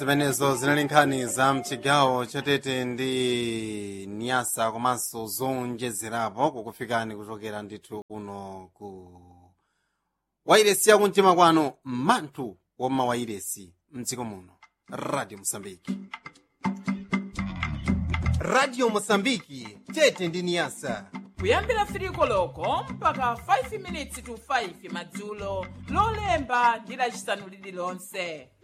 zimenezo zinali nkhani za mchigawo chatete ndi niyasa komanso zonjezerapo kukufikani kuchokera ndithu kuno ku wairesi yakumtima kwanu manthu woma wairesi mdziko muno radio mosambiki radio mosambiki tete ndi niyasa kuyambira 3 koloko mpaka 5 minutes to 5 madzulo lolemba ndi lacisanu lililonse